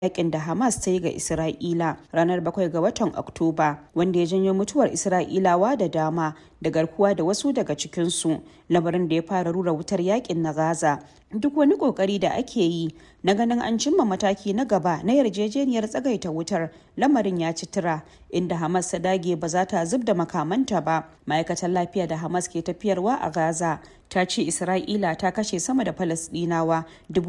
yakin da Hamas ta yi ga Isra'ila ranar 7 ga watan Oktoba wanda ya janyo mutuwar Isra'ilawa da dama da garkuwa da wasu daga cikinsu lamarin da ya fara rura wutar yakin na Gaza. Duk wani kokari da ake yi na ganin an cimma mataki na gaba na yarjejeniyar tsagaita wutar lamarin ya ci tura inda Hamas ta dage ba za ta zub da makamanta ba. Ma'aikatar lafiya da Hamas ke tafiyarwa a Gaza ta ce Isra'ila ta kashe sama da Falasɗinawa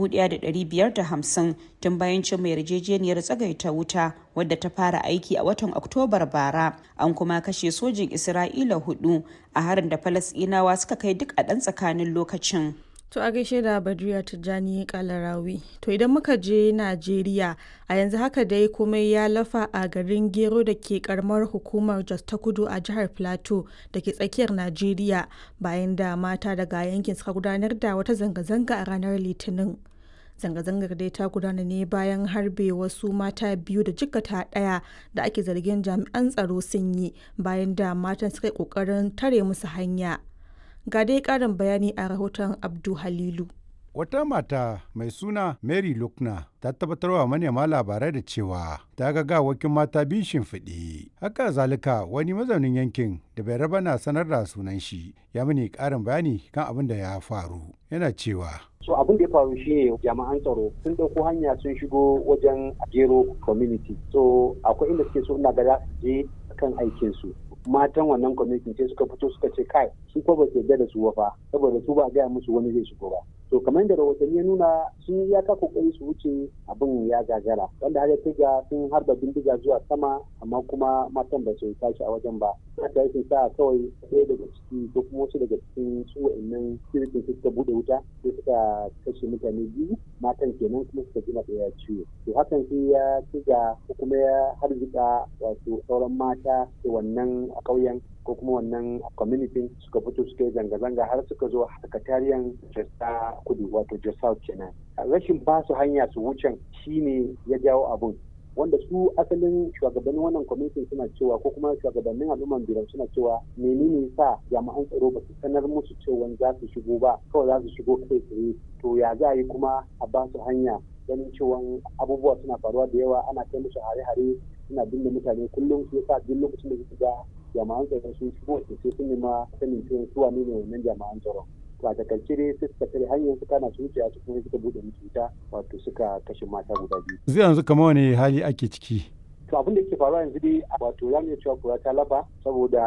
1,550 tun bayan cimma yarjejeniyar tsagaita wuta wadda ta fara aiki a watan Oktobar bara. An kuma kashe sojin Isra'ila hudu a harin da Falasɗinawa suka kai duk a ɗan tsakanin lokacin. To a gaishe da Badriya Tijjani Kalarawi. To idan muka je Najeriya a yanzu haka dai komai ya lafa a garin Gero da ke karamar hukumar Jos ta Kudu a jihar Plateau da ke tsakiyar Najeriya bayan da mata daga yankin suka gudanar da wata zanga-zanga a ranar Litinin. Zanga-zangar dai ta gudana ne bayan harbe wasu mata biyu da jikata ɗaya da ake zargin jami'an tsaro sun yi bayan da matan suka yi ƙoƙarin tare musu hanya. Ga dai ƙarin bayani a rahoton Abdu Halilu. Wata mata mai suna Mary Lukna ta tabbatarwa manema labarai da cewa ta ga gawakin mata biyu shimfiɗe. Haka zalika wani mazaunin yankin da bai raba na sanar da sunan shi ya mini ƙarin bayani kan abin da ya faru. Yana cewa. So abin da ya faru shine jami'an tsaro sun ɗauko hanya sun shigo wajen Gero community. So akwai inda suke so ina ga za su je kan aikinsu. matan wannan kwamitin sai suka fito suka ce kai su ko ba su yarda da su fa saboda su ba gaya musu wani zai shigo ba to kamar da rahotanni ya nuna sun ya ka kokari su wuce abin ya gagara wanda har ya ga sun harba bindiga zuwa sama amma kuma matan ba su tashi a wajen ba ta yi sa kawai ɗaya daga ciki ko kuma wasu daga cikin su wa'annan sirikin suka bude wuta sai suka kashe mutane biyu matan kenan kuma suka jima ɗaya ciwo to hakan sai ya ci ga ko kuma ya harzika wato sauran mata da wannan a ƙauyen ko kuma wannan community suka fito suka yi zanga-zanga har suka zo sakatariyan jasta kudu wato jasa kenan rashin ba su hanya su wucen shine ya jawo abun wanda su asalin shugabannin wannan kwamitin suna cewa ko kuma shugabannin al'umman biran suna cewa menene sa jami'an tsaro ba su sanar musu cewa za su shigo ba kawai za su shigo kai tsaye to ya za a yi kuma a ba su hanya ganin cewa abubuwa suna faruwa da yawa ana kai musu hare-hare suna binne mutane kullum su yasa duk lokacin da suka ga jami'an tsaro sun shigo sai sun nema sanin cewa su wane ne wannan jami'an tsaro to a takaice dai sai suka tare hanyar suka na su wuce su kuma suka bude musu wuta wato suka kashe mata guda biyu Zai yanzu kamar wani hali ake ciki. to abin da yake faruwa yanzu dai wato za mu iya cewa kura ta lafa saboda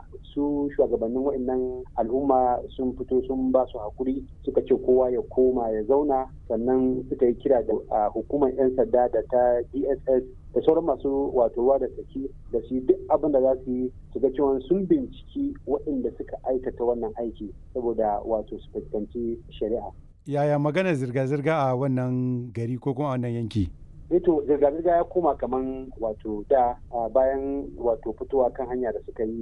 su shugabannin wa'annan al'umma sun fito sun ba su hakuri suka ce kowa ya koma ya zauna sannan suka yi kira da hukumar 'yan sanda da ta dss da sauran masu wato ruwa da tsaki da su duk abin da za su yi su ga cewa sun binciki waɗanda suka aikata wannan aiki saboda wato su fuskanci shari'a. Yaya magana zirga-zirga a wannan gari ko kuma a wannan yanki? to zirga-zirga ya koma kaman wato da bayan wato fitowa kan hanya da suka yi